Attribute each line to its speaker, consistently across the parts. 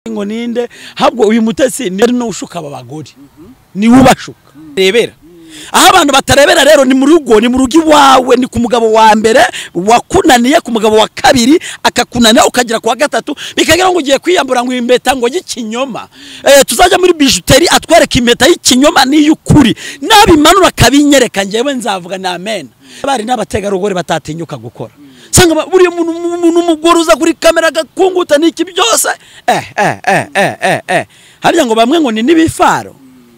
Speaker 1: ngo ninde habwo uyu mutesi ni ari no ushuka aba bagore ni ubashuka rebera aho abantu batarebera rero ni mu rugo ni mu rugo iwawe ni ku mugabo wa mbere wakunaniye ku mugabo wa kabiri akakunanira ukagera ku wa gatatu bikagira ngo ugiye kwiyambura ngo impeta ngo y'ikinyoma eh, tuzajya muri bijuteri atwereka impeta y'ikinyoma n'iy'ukuri nabimanura akabinyereka njyewe nzavuga ni amen abari n'abategarugori batatinyuka gukora sanga buriya umuntu umuntu umugore uza kuri kamera agakunguta n'iki byose eh eh eh eh eh eh harya ngo bamwe ngo ni n'ibifaro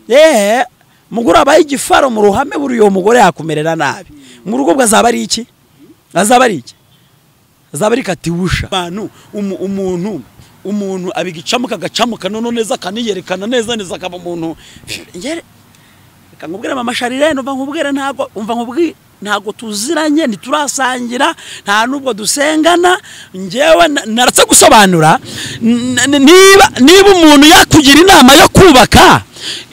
Speaker 1: yeee umugore wabaye igifaro mu ruhame buriya uwo mugore yakumerera nabi mu rugo bwe azaba ari iki azaba ari iki azaba ari katiwusha abantu umu- umuntu umuntu abigicamuka agacamuka noneho neza akaniyerekana neza neza akaba umuntu Yere- reka nkubwire mama sharirene umva nkubwire ntabwo umva nkubwire ntabwo tuziranye ntiturasangira nta nubwo dusengana njyewe na- naratse gusobanura n- n- niba niba umuntu yakugira inama yo kubaka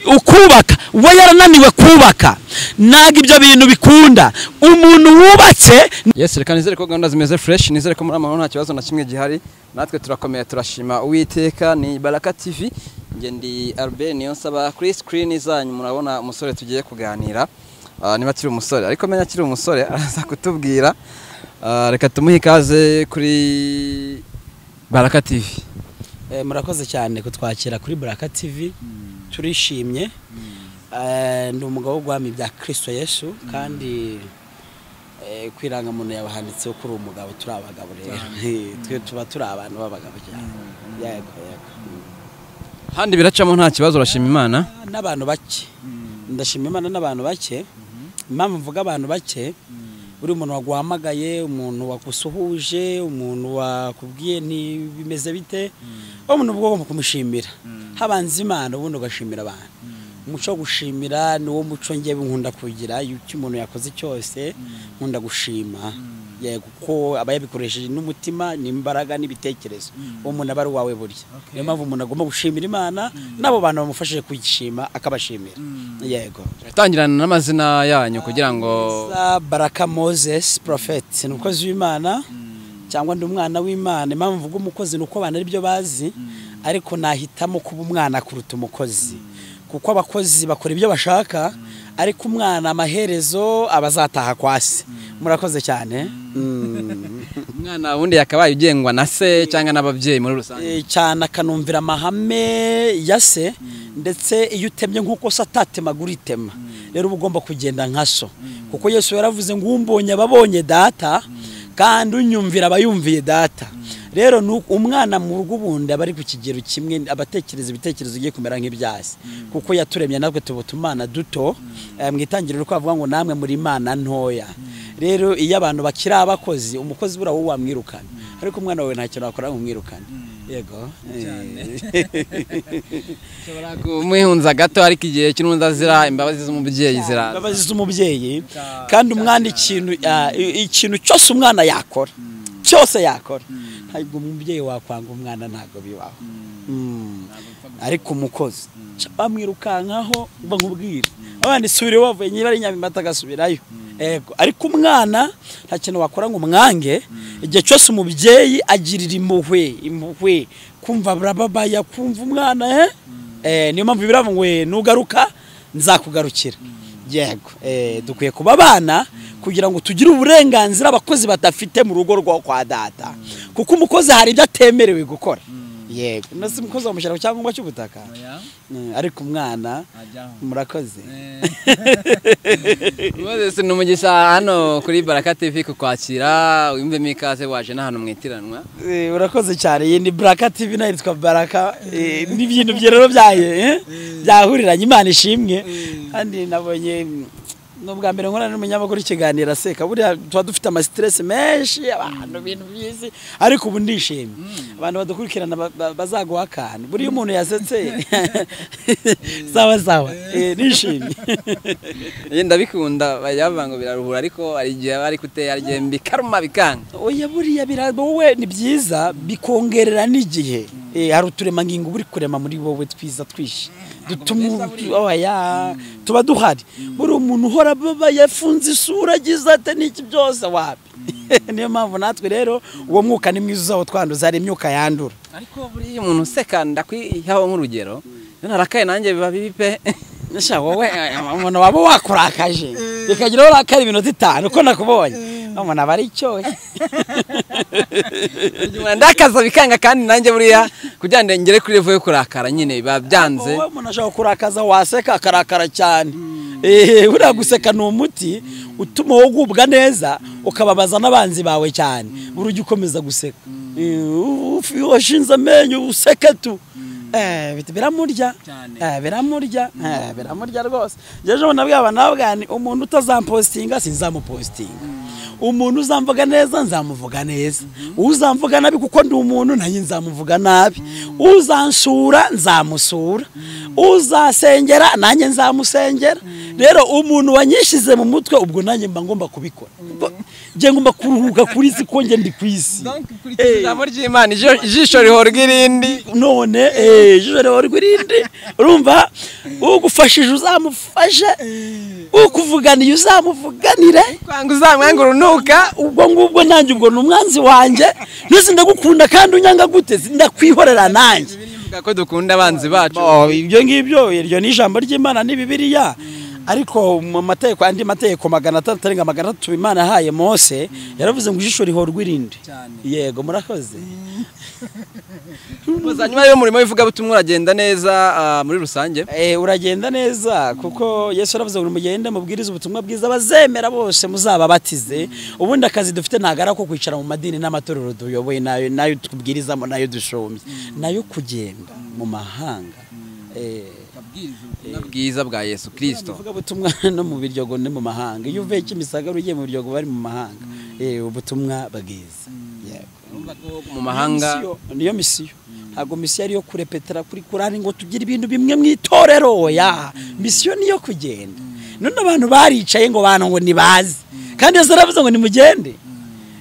Speaker 1: ukubaka we yarananiwe kubaka ntabwo ibyo bintu bikunda umuntu wubatse
Speaker 2: Yes, reka nizere ko gahunda zimeze fresh, nizere ko muri amahoro nta kibazo na kimwe gihari. Natwe turakomeye turashima Uwiteka ni Baraka TV. Nge ndi Albert niyo nsaba kuri screen zanyu murabona umusore tugiye kuganira. Ah, niba akiri umusore ariko menya akiri umusore araza kutubwira. Ah, reka tumuhe ikaze kuri Baraka TV.
Speaker 1: Eh, murakoze cyane kutwakira kuri Baraka TV turishimye Eh, ndi umugabo wo guhamya ibya kirisito yesu kandi eh, ku irangamuntu yawe handitseho ko uri umugabo turi abagabo rero twe tuba turi abantu b'abagabo cyane yego yego
Speaker 2: Handi biracamo nta kibazo urashima Imana.
Speaker 1: n'abantu bake ndashima imana n'abantu bake impamvu mvuga abantu bake buri muntu waguhamagaye umuntu wagusuhuje umuntu wakubwiye ntibimeze bite wowe umuntu uba ugomba kumushimira habanza imana ubundi ugashimira abantu umuco wo gushimira ni wo muco ngewe nkunda kugira iyo icyo umuntu yakoze cyose nkunda gushima yego kuko aba yabikoresheje n'umutima n'imbaraga n'ibitekerezo uwo muntu aba ari uwawe burya niyo mpamvu umuntu agomba gushimira imana n'abo bantu bamufashije kuyishima akabashimira yego
Speaker 2: Tangirana n'amazina yanyu kugira ngo
Speaker 1: Isa baraka moses porofeti ni umukozi w'imana cyangwa ndi umwana w'imana impamvu mvuga umukozi ni uko abantu aribyo bazi ariko nahitamo kuba umwana kuruta umukozi kuko abakozi bakora ibyo bashaka ariko umwana amaherezo aba azataha kwa se murakoze cyane Mm.
Speaker 2: umwana wundi yakabaye ugengwa na se cyangwa n'ababyeyi muri rusange.
Speaker 1: Eh, cyane akanumvira amahame ya se ndetse iyo utemye nk'uko se atatemagura itema rero uba ugomba kugenda nka so kuko yesu yaravuze ngo umbonye ababonye data kandi unyumvira abayumviye data rero ni uko umwana mu rugo ubundi aba ari ku kigero kimwe abatekereza ibitekerezo bigiye kumera nk'ibyasi kuko yaturemye natwe tuba utumana duto Eh, mu itangiriro ko avuga ngo namwe muri imana ntoya rero iyo abantu bakiri abakozi umukozi buriya wowe wamwirukana ariko umwana wawe nta kintu wakora ngo umwirukane yego
Speaker 2: ushobora kumwihunza gato ariko igihe cy'urundi azira imbabazi z'umubyeyi zira
Speaker 1: imbabazi z'umubyeyi kandi umwana ikintu ah, i- ikintu cyose umwana yakora cyose yakora ntabwo umubyeyi wakwanga umwana ntabwo bibaho Mm. ariko umukozi ca- bamwirukankaho uba nkubwire abandi subire wavuye nyiri ari nyamimata agasubirayo Ego. ariko umwana nta kintu wakora ngo umwange igihe cyose umubyeyi agirira impuhwe impuhwe kumva burababaya kumva umwana eh? Eh, niyo mpamvu biravuga ngo "Eh, nugaruka nzakugarukira yego eh, dukwiye kuba abana kugira ngo tugire uburenganzira abakozi badafite mu rugo rwa kwa data kuko umukozi hari ibyo atemerewe gukora yego nasi umukozi wamushyira ku cyangombwa cy'ubutaka Mm, ariko umwana murakoze
Speaker 2: Moses ni umugisha hano kuri Baraka TV kukwakira wiyumvemo ikaze waje n'ahantu mwitiranwa
Speaker 1: Eh, urakoze cyane iyi ni baraka tivi nayo yitwa baraka eh, ni ibintu bye rero byaye eh, byahuriranye imana ishimwe kandi nabonye mm, ni ubwa mbere nkorana n'umunyamakuru ikiganiro aseka buriya tuba dufite amasiteresi menshi abantu ibintu by'isi ariko ubu ndishimye abantu badukurikirana ba- ba- bazaguha akantu buriya umuntu yasetse sawa sawa eh, nishimye
Speaker 2: Njye ndabikunda bajya bavuga ngo biraruhura ariko hari igihe bari kuteye hari igihe bikaruma bikanga
Speaker 1: oya buriya bira- wowe ni byiza bikongerera n'igihe Eh, hari uturemangingo uba uri kurema muri wowe twiza twishi dutuma oya tuba duhari buriya umuntu uhora ababa yafunze isura agize ate n'iki byose wapi niyo mpamvu natwe rero uwo mwuka ni mwiza uzawo twanduza hari imyuka yandura
Speaker 2: ariko buriya umuntu useka ndakwihaho nk'urugero rero narakaye nanjye biba bibi pe
Speaker 1: Sha wowe umuntu waba wakurakaje bikagira urakara iminota itanu uko nakubonye umuntu aba ari icyohe
Speaker 2: Nyuma ndakaza bikanga kandi nanjye buriya kugira ngo ngere kuri level yo kurakara nyine biba byanze
Speaker 1: wowe umuntu ashobora kurakaza waseka akarakara cyane eee buriya guseka ni umuti utuma wowe ugubwa neza ukababaza n'abanzi bawe cyane buri ujya ukomeza guseka Eh, washinze amenyo useke tu Eh, bit- biramurya
Speaker 2: Cyane.
Speaker 1: Eh, biramurya Eh, biramurya rwose jeje ubona bwaba nabwani umuntu utazampostinga sinzamupostinga umuntu uzamvuga neza nzamuvuga neza uzamvuga nabi kuko ndi umuntu nanjye nzamuvuga nabi uzansura nzamusura uzasengera nanjye nzamusengera rero umuntu wanyishyize mu mutwe ubwo nanjye mba ngomba kubikora Ubwo njye ngomba kuruhuka kuri isi ko njye ndi ku isi Eh.
Speaker 2: ijambo ry'imana ijo- ijisho rihorwa irindi
Speaker 1: none eh, ijoro rihora irindi urumva ugufashije uzamufashe ukuvuganiye uzamuvuganire
Speaker 2: kwanga uzamwanga urunuka
Speaker 1: ubwo ngubwo nanjye ubwo ni umwanzi wanjye ntese ndagukunda kandi unyanga gute ndakwihorera nanjye
Speaker 2: bivuga ko dukunda abanzi bacu
Speaker 1: Oh, ibyo ngibyo iryo ni ijambo ry'imana ni bibiliya ariko mu mategeko andi mategeko magana atandatu arenga magana atatu imana yahaye mose yaravuze ngo ijisho rihorwa irindi
Speaker 2: Cyane.
Speaker 1: yego murakoze
Speaker 2: gusa nyuma y'umurimo w'ivugabutumwa uragenda neza ah, muri rusange
Speaker 1: Eh, uragenda neza kuko yesu yaravuze ngo nimugende mubwirize ubutumwa bwiza abazemera bose muzababatize ubundi akazi dufite ntabwo ari ako kwicara mu madini n'amatorero duyoboye nayo nayo tubwirizamo nayo dushombye nayo kugenda mu mahanga Eh,
Speaker 2: bwiza bwa yesu kirisito
Speaker 1: uvuga ubutumwa no mu biryogo no mu mahanga iyo uvuye kimisagara ugiye mu biryogo bari mu mahanga Eh, ubutumwa bwiza Yego.
Speaker 2: mu mahanga
Speaker 1: Misiyo, niyo misiyo ntabwo misiyo ari iyo kurepetera kuri kurani ngo tugire ibintu bimwe mu itorero oya misiyo niyo kugenda none abantu baricaye ngo bantu ngo nibaze kandi yesu aravuze ngo nimugende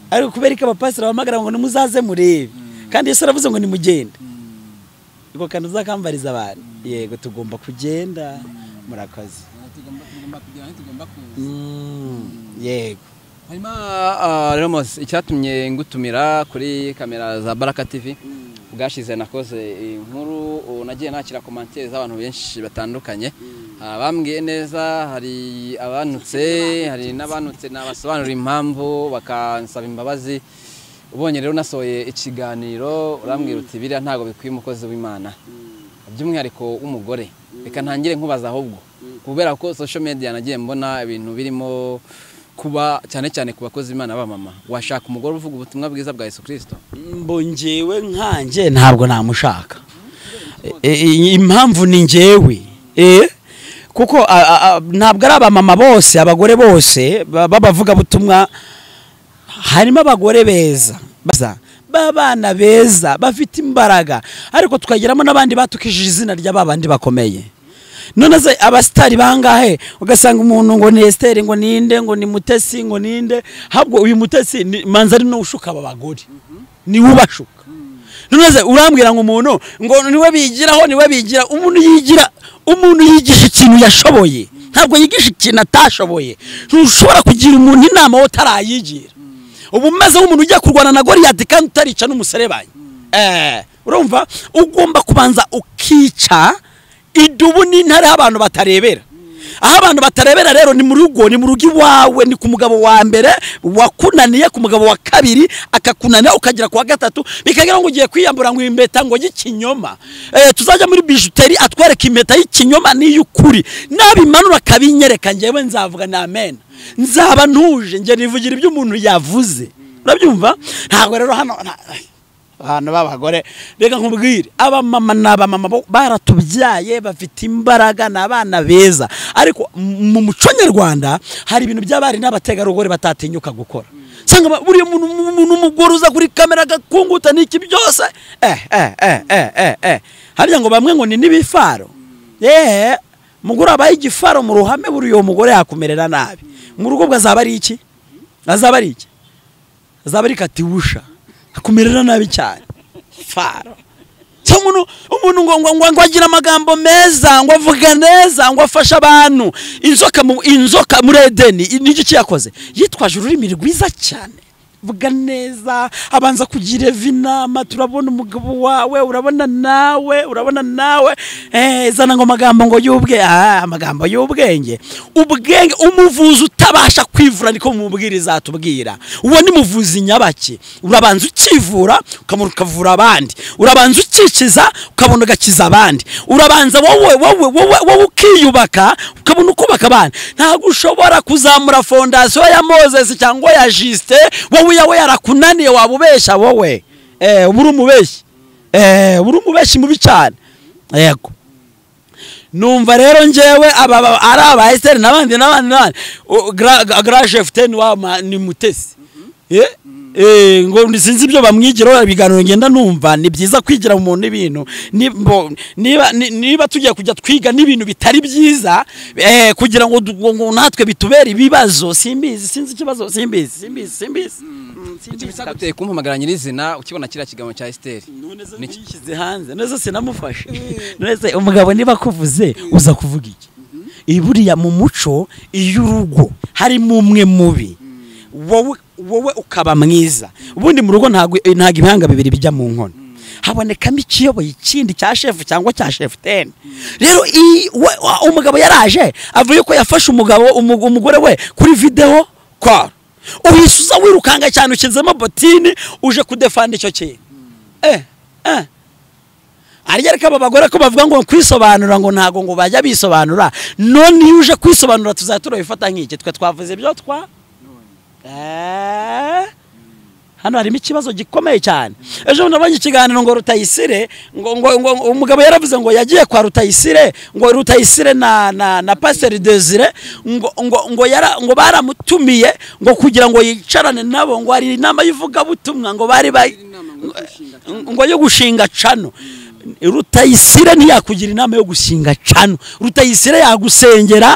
Speaker 1: ariko kubera ko abapasiteri bahamagara ngo nimuzaze murebe kandi yesu aravuze ngo nimugende ubwo kandi uzakambariza abantu yego tugomba kugenda murakoze Mm, yego
Speaker 2: hanyuma ah, Ramos icyatumye ngutumira kuri kamera za baraka tv bwashize nakoze inkuru ubu nagiye nakira komantere z'abantu benshi batandukanye Ah, bambwiye neza hari abanutse hari n'abanutse nabasobanurira impamvu bakansaba imbabazi ubonye rero nasohoye ikiganiro urambwira uti biriya ntabwo bikwiye umukozi w'imana by'umwihariko w'umugore reka ntangire nkubaza ahubwo kubera ko social media nagiye mbona ibintu birimo kuba cyane cyane ku bakozi b'imana b'amama washaka umugore uvuga ubutumwa bwiza bwa yesu kirisito
Speaker 1: mbo njyewe nkanjye ntabwo namushaka E- e- impamvu ni njyewe Eh, kuko a- a- a- ntabwo ari abamama bose abagore bose ba- b'abavugabutumwa harimo abagore beza beza b'abana beza bafite imbaraga ariko tukageramo n'abandi batukishije izina rya babandi bakomeye none se abasitari bangahe ugasanga umuntu ngo ni esiteri ngo ninde ngo ni mutesi ngo ninde ahubwo uyu mutesi ni manzari ni ushuka aba bagore ni we ubashuka none se urambwira ngo umuntu ngo niwe bigiraho niwe bigira umuntu yigira umuntu yigisha ikintu yashoboye ntabwo yigisha ikintu atashoboye ntushobora kugira umuntu inama wowe utarayigira uba umeze nk'umuntu ugiye kurwana na goriyati kandi utarica n'umuserebanyi Eh, urumva ugomba kubanza ukica idubu n'intare aho abantu batarebera aho abantu batarebera rero ni mu rugo ni mu rugo iwawe ni ku mugabo wa mbere wakunaniye ku mugabo wa kabiri akakunanira ukagera ku wa gatatu bikagira ngo ugiye kwiyambura ngo impeta ngo y'ikinyoma Eh, tuzajya muri bijuteri atwereka impeta y'ikinyoma n'iy'ukuri nabimanura akabinyereka njyewe nzavuga ni amena nzaba ntuje njye nivugira ibyo umuntu yavuze urabyumva ntabwo rero hano nta- abantu b'abagore reka nkubwire abamama ni abamama bo- baratubyaye bafite imbaraga ni abana beza ariko m- mu muco nyarwanda hari ibintu by'abari n'abategarugori batatinyuka gukora usanga ba- buriya umuntu umuntu umugore uza kuri kamera agakunguta n'iki byose eh eh eh eh eh eh harya ngo bamwe ngo ni n'ibifaro yeee mugore wabaye igifaro mu ruhame buriya uwo mugore yakumerera nabi mu rugo bwe azaba ari iki azaba ari iki azaba ari katiwusha akumerera nabi cyane faro Se umuntu umuntu ngo ngo ngo- ngo agira amagambo meza ngo avuga neza ngo afashe abantu inzoka mu inzoka muri edeni niki cyakoze yitwaje ururimi rwiza cyane vuga neza abanza kugira eva inama turabona umugabo wawe urabona nawe urabona nawe eh, zana ngo amagambo ngo y'ubwe ah, amagambo y'ubwenge ubwenge umuvuzi utabasha kwivura niko mubwiriza atubwira uwo ni muvuzi nyabaki urabanza ukivura ukabona ukavura abandi urabanza ukikiza ukabona ugakiza abandi urabanza wowe wowe wowe wowe ukiyubaka ukabona ukubaka abandi ntabwo ushobora kuzamura fondasiyo ya mozesi cyangwa ya jisite wowe iyawe yarakunaniye waba ubeshya wowe eh, uba uri umubeshyi eh, uba uri umubeshyi mubi cyane yego numva rero njyewe aba ba- ari aba esiteri n'abandi n'abandi n'abandi O- gra- gra- gra jefu teni wa ma- ni mutesi Ye? Eh, ngo ndi- sinzi ibyo bamwigiraho ibiganiro ngenda numva ni byiza kwigira mu muntu ibintu Ni- mbo- niba ni- niba tugiye kujya twiga n'ibintu bitari byiza eh, kugira ngo du- ngo- ngo natwe bitubere ibibazo simbizi sinzi ikibazo simbizi simbizi simbizi Mm, simbizi kabisa.
Speaker 2: bitaguteye kumpamagara nyirizina ukibona kiriya kiganiro cya esiteri
Speaker 1: none se yishyize hanze none se sinamufashe none se umugabo niba akuvuze uza kuvuga iki Iyi buriya mu muco iyo urugo harimo umwe mubi wowe wowe ukaba mwiza ubundi mu rugo ntabwo ntabwo ibihanga bibiri bijya mu nkono habonekamo ikiyoboye ikindi cya shefu cyangwa cya shefu teni rero iyi- we- wa- umugabo yaraje avuye ko yafashe umugabo umu- umugore we kuri videwo kwaro uhisuza wirukanga cyane ukizemo botini uje kudefanda icyo kintu eh, eh. arya ariko aba bagore ko bavuga ngo kwisobanura ngo ntago ngo bajya bisobanura none iyo uje kwisobanura tuzajya turabifata nk'iki twe twavuze ibyo twa Eh, hano harimo ikibazo gikomeye cyane ejo bundi nabonye ikiganiro ngo rutayisire ngo, ngo, ngo umugabo yaravuze ngo yagiye kwa rutayisire ngo rutayisire na, na, na pasiteri desire ngo, ngo, ngo, yara, ngo baramutumiye ngo kugira ngo yicarane nabo ngo hari inama y'ivugabutumwa ngo bari ba ngo yo gushinga cano rutayisire ntiyakugira inama yo gushinga cano rutayisire yagusengera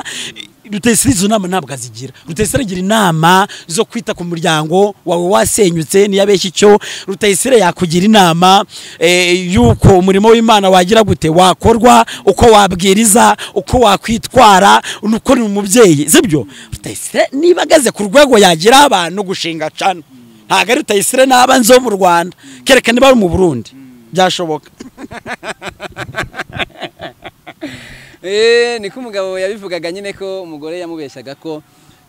Speaker 1: rutayisire izo nama ntabwo azigira rutayisire agira inama zo kwita ku muryango wawe wasenyutse niyabeshya icyo rutayisire yakugira inama eh, y'uko umurimo w'imana wagira gute wakorwa uko wabwiriza uko wakwitwara nuko ni umubyeyi sibyo rutayisire niba ageze ku rwego yagira abantu gushinga cano ntabwo ari rutayisire naba nzo mu rwanda kereka niba ari mu burundi byashoboka
Speaker 2: Eh, niko umugabo yabivugaga nyine ko umugore yamubeshyaga ko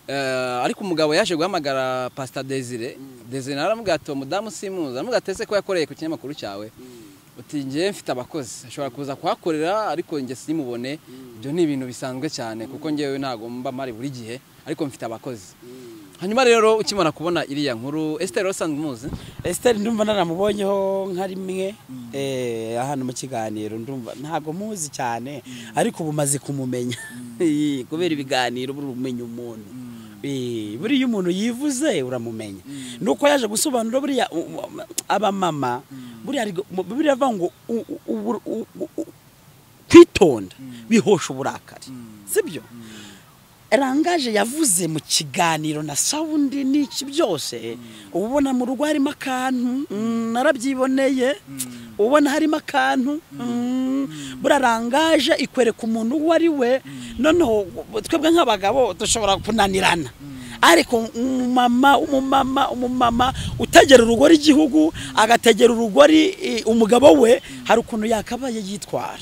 Speaker 2: eh, ariko umugabo yaje guhamagara pasita desire desire nawe aramubwira ati uwo mudamu simuzi aramubwira ati ese ko yakoreye ku kinyamakuru cyawe uti njye mfite abakozi ashobora kuza kuhakorera ariko njye simubone ibyo ni ibintu bisanzwe cyane kuko njyewe ntabwo mba mpari buri gihe ariko mfite abakozi hanyuma rero ukimara kubona iriya nkuru esiteri usanzwe umuzi
Speaker 1: esiteri ndumva naramubonyeho nka rimwe eh, hano mu kiganiro ndumva ntabwo muzi cyane ariko ubu maze kumumenya Eh, kubera ibiganiro buri umenya umuntu Eh, buriya umuntu yivuze uramumenya nuko yaje gusobanura buriya u- u- abamama buriya ari gu- buriya avuga ngo u- u- u- u- u- kwitonda bihosha uburakari sibyo rangaje yavuze mu kiganiro na sawundi n'iki byose ubona mu rugo harimo akantu mm, narabyiboneye ubona harimo akantu mm, buriya rangaje ikwereka umuntu uwo ari we noneho twebwe nk'abagabo dushobora kunanirana ariko umumama umumama umumama utegera urugori igihugu agategera urugori eh, umugabo we hari ukuntu yakabaye yitwara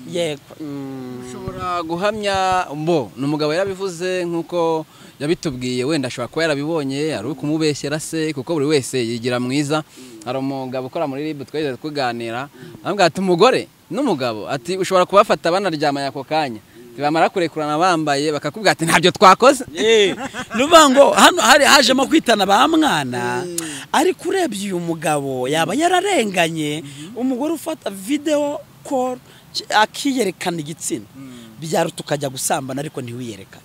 Speaker 1: yego mm.
Speaker 2: ushobora guhamya mbo ni umugabo yarabivuze nk'uko yabitubwiye wenda ashobora kuba yarabibonye ari uri kumubeshyera se kuko buri wese yigira mwiza hari umugabo ukora muri ribu twigeze tuganira aramubwira ati umugore n'umugabo ati ushobora kubafata banaryamanye ako kanya bamara kurekurana bambaye bakakubwira ati ntabyo twakoze
Speaker 1: Eh, ni ukuvuga ngo hano hari hajemo kwitana ba mwana ariko urebye uyu mugabo yaba yararenganye umugore ufata videwo koru akiyerekana igitsina byaruta ukajya gusambana ariko ntiwiyerekane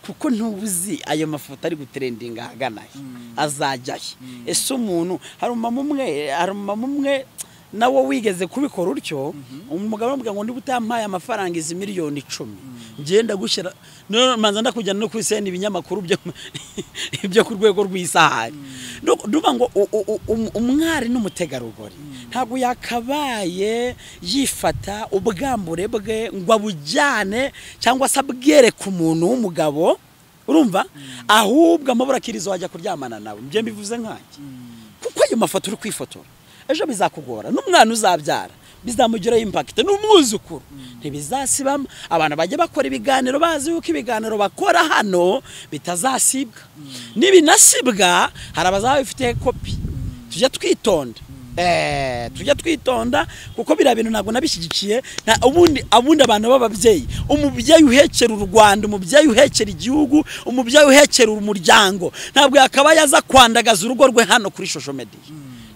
Speaker 1: kuko ntubuzi ayo mafoto ari guterendinga ahagana he azajya he ese umuntu hari umumama umwe hari umumama umwe nawe wigeze kubikora utyo umugabo aramubwira ngo niba utampaye amafaranga izi miliyoni icumi ngenda gushyira none manza ndakujyana no kubisenda ibinyamakuru byo- byo ku rwego rw'isahani duba ngo u- u- u- um- umwari n'umutegarugori ntabwo yakabaye yifata ubwambure bwe ngo abujyane cyangwa se abwereke umuntu w'umugabo urumva ahubwo amabura akiriza wajya kuryamana nawe ibyo mbivuze nkanjye kuko ayo mafoto uri kwifotora ejo bizakugora n'umwana uzabyara bizamugiraho impakita n'umwuzukuru ntibizasibamo abantu bajya bakora ibiganiro bazi yuko ibiganiro bakora hano bitazasibwa n'ibinasibwa hari abazaba bifite kopi tujya twitonda Eh, tujya twitonda kuko biriya bintu ntabwo nabishyigikiye nta- ubundi abundi abantu b'ababyeyi umubyeyi uhekera u rwanda umubyeyi uhekera igihugu umubyeyi uhekera umuryango ntabwo yakaba yaza kwandagaza urugo rwe hano kuri shosho mediya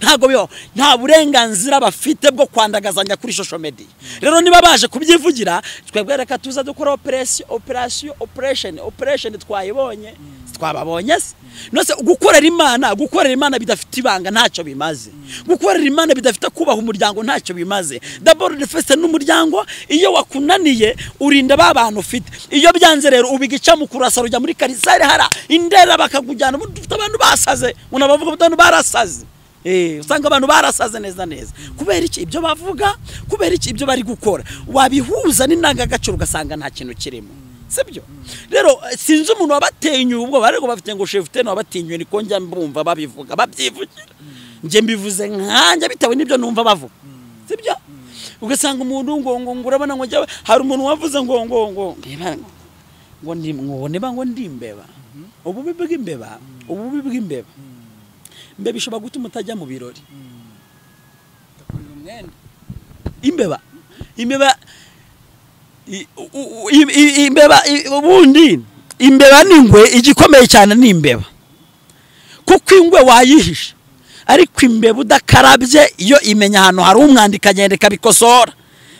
Speaker 1: ntabwo bibaho nta burenganzira bafite bwo kwandagazanya kuri shosho mediya rero niba baje kubyivugira twebwe reka tuza dukora operasiyo operasiyo operesheni operesheni twayibonye twababonye se nose gukorera imana gukorera imana bidafite ibanga ntacyo bimaze gukorera imana bidafite kubaha umuryango ntacyo bimaze daboro defesite n'umuryango iyo wakunaniye urinda ba bantu ufite iyo byanze rero ubigica mu kurasa rujya muri karisare hara indera bakakujyana ubundi ufite abantu basaze unabavuga abantu barasaze Eh, usanga abantu barasaze neza neza kubera iki ibyo bavuga kubera iki ibyo bari gukora wabihuza n'indangagaciro ugasanga nta kintu kirimo sibyo rero eh, sinzi umuntu wabatinyuye ubwoba ariko bafite ngo shefuteni wabatinyuye niko njya mbumva babivuga babyivugira njye mbivuze nkanjye bitewe n'ibyo numva bavuga sibyo ugasanga umuntu ngo ngo ngo urabona ngo njyewe hari umuntu wavuze ngo ngo ngo mbeba ngo ngo ndi ngo niba ngo ndi imbeba ububi bw'imbeba ububi bw'imbeba mbeba ishobora gutuma utajya mu birori imbeba imbeba i- u- u- i- i- imbeba i- ubundi imbeba n'ingwe igikomeye cyane ni imbeba kuko ingwe wayihisha ariko imbeba udakarabye iyo imenya ahantu hari umwanda ikagenda ikabikosora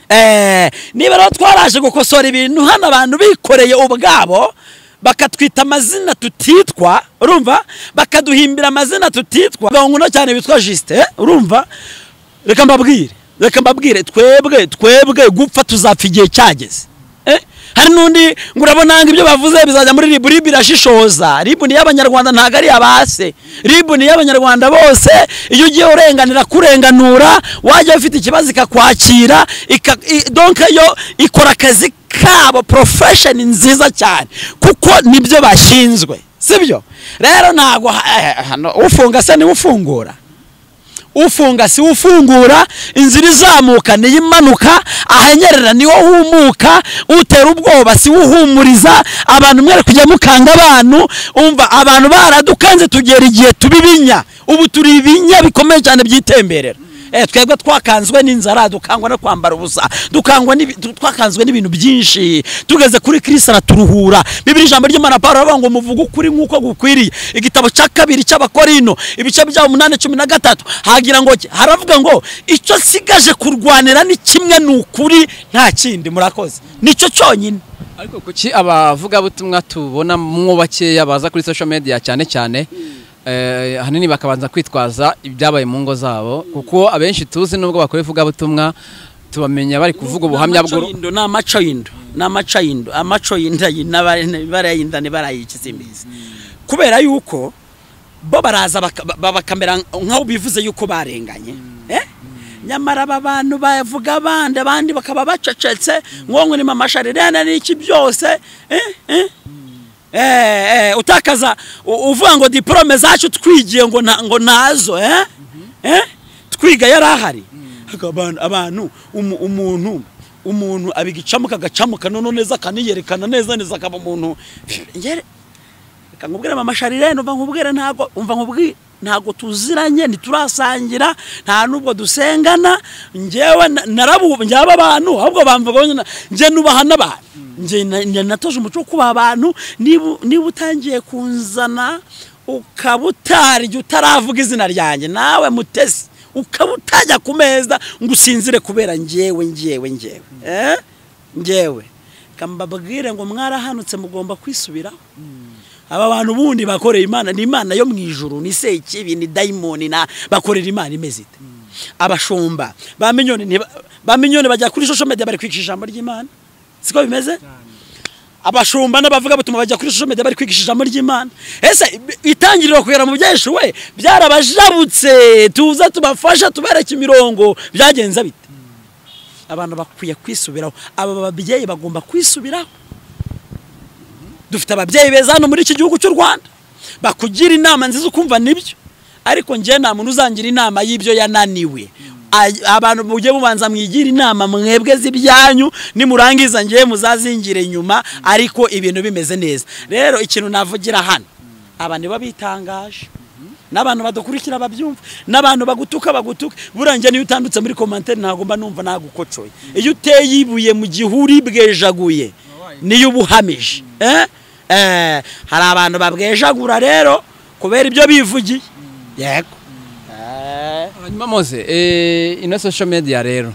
Speaker 1: Eh, niba rero twaraje gukosora ibintu hano abantu bikoreye ubwabo bakatwita amazina tutitwa urumva bakaduhimbira amazina tutitwa gahunguno cyane bitwa jisite urumva reka mbabwire reka mbabwire twebwe twebwe gupfa tuzapfa igihe cyageze Eh? hari n'undi ngo urabona ngo ibyo bavuze bizajya muri ribu ribu irashishoza ribu ni iy'abanyarwanda ntabwo ari iy'abase ribu ni iy'abanyarwanda bose iyo ugiye urenganira kurenganura wajya ufite ikibazo ikakwakira ika, i, donc yo ikora akazi kabo profesheni nziza cyane kuko nibyo bashinzwe sibyo rero ntabwo ha- eh, hano ufunga se niwe ufungura ufunga si ufungura inzira izamuka niyo imanuka ahanyerera niwo humuka utera ubwoba si uhumuriza abantu mwere kujya mukanga abantu umva abantu baradukanze tugera igihe tuba ibinya ubu turi ibinya bikomeye cyane byitemberera Eh, twebwe twakanzwe n'inzara dukangwa no kwambara ubusa dukangwa n'ibi- tu- twakanzwe n'ibintu byinshi tugeze kuri kirisi araturuhura bibiri ijambo ry'imana paul aravuga ngo muvuge ukuri nk'uko gukwiriye igitabo cya kabiri cy'abakorino ibice byaho umunani cumi na gatatu hagira ngo ki? haravuga ngo icyo nsigaje kurwanira ni kimwe ni ukuri nta kindi murakoze nicyo cyonyine
Speaker 2: ariko kuki abavugabutumwa tubona mwo bakeya baza kuri social media cyane cyane eh, ahanini bakabanza kwitwaza ibyabaye mu ngo zabo kuko abenshi tuzi nubwo bakora ivugabutumwa tubamenya bari kuvuga ubuhamya bw'uru
Speaker 1: bw'uru ni amaco y'indo ni amaco y'indo amaco y'inda barayinda ntibarayikisimbizi kubera yuko bo baraza baka- ba- bakamera nk'aho bivuze yuko barenganye Eh? nyamara aba bantu bavuga abandi abandi bakaba bacecetse nkongo nima amasharirene n'iki byose eh? Eh? Eh, eh, utakaza u- uvuga ngo diporome zacu twigiye ngo nta- ngo ntazo eh? Eh? twiga yari ahari abantu abantu umu- umuntu umuntu abigicamuka agacamuka noneho neza akaniyerekana neza neza akaba umuntu Njye- reka nkubwire mama sharire numva nkubwire ntago umva nkubwire ntago tuziranye ntiturasangira nta nubwo dusengana njyewe na- narabu njyaba abantu ahubwo bamvuga bonyine njye nubaha n'abantu njye na- njye natoje umuco wo kubaha abantu niba niba utangiye kunzana ukaba utarya utaravuga izina ryanjye nawe mutesi ukaba utajya ku meza ngo usinzire kubera njyewe njyewe njyewe eh? njyewe kambabwire ngo mwarahanutse mugomba kwisubiraho aba bantu ubundi bakoreye imana ni imana yo mu ijuru ni sekibi ni dayimoni na bakorera imana imeze ite abashumba ba minyoni ntiba- ba minyoni bajya kuri social media bari kwigisha ijambo ry'imana siko bimeze abashumba n'abavuga batuma bajya kuri social media bari kwigisha ijambo ry'imana ese itangiriro kugera mu byinshi we byarabajabutse tuza tubafasha tubereka imirongo byagenze bite abantu bakwiye kwisubiraho aba babyeyi bagomba kwisubiraho dufite ababyeyi beza hano muri iki gihugu cy'u rwanda bakugira inama nziza ukumva nibyo ariko njye nta muntu uzangira inama y'ibyo yananiwe A- abantu mujye mubanza mwigira inama mwebwe z'ibyanyu nimurangiza ngiye muzazingire nyuma ariko ibintu bimeze neza rero ikintu navugira hano abantu nibo bitangaje n'abantu badukurikira babyumva n'abantu bagutuka bagutuka burangiye niyo utandutse muri komantere ntabwo mba numva nagukocoye iyo uteye ibuye mu gihuri bwejaguye niyo uba uhamije Eh? Eh, hari abantu babwejagura rero kubera ibyo bivugiye yego Eh.
Speaker 2: hanyuma moze eh, ino social media rero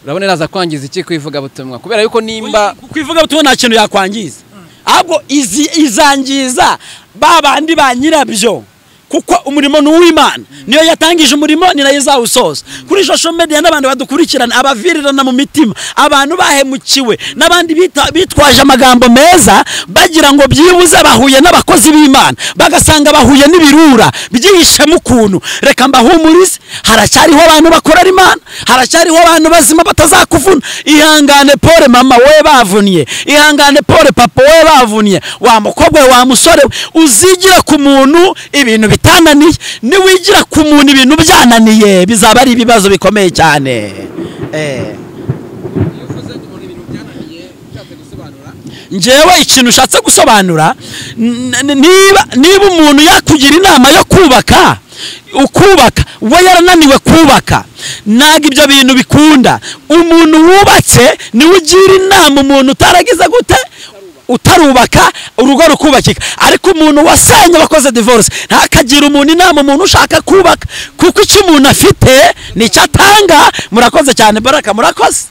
Speaker 2: urabona iraza kwangiza iki kuyivuga butumwa kubera yuko nimba
Speaker 1: ku ivuga butumwa nta kintu yakwangiza ahubwo izi- izangiza ba bandi ba nyirabyo kuko umurimo ni uw'imana niyo yatangije umurimo ni nayo izawusoza kuri social media n'abantu badukurikirana abavirirana mu mitima abantu bahemukiwe n'abandi bita- bitwaje amagambo meza bagira ngo byibuze bahuye n'abakozi b'imana bagasanga bahuye n'ibirura byihishemo ukuntu reka mbahumurize haracyariho abantu bakorera imana haracyariho abantu bazima batazakuvuna ihangane pole mama we bavunnye ihangane pole papa we bavunnye wa mukobwa we wa musore we uzigira ku muntu ibintu bitananiye niwigira ku muntu ibintu byananiye bizaba ari ibibazo bikomeye cyane eh. njyewe ikintu ushatse gusobanura n- n- niba niba umuntu yakugira inama yo kubaka ukubaka we yarananiwe kubaka ntabwo ibyo bintu bikunda umuntu wubatse niwe ugira inama umuntu utaragize gute utarubaka urugo rukubakika ariko umuntu wasenye wakoze divorce ntakagira umuntu inama umuntu ushaka kubaka kuko icyo umuntu afite nicyo atanga murakoze cyane baraka murakoze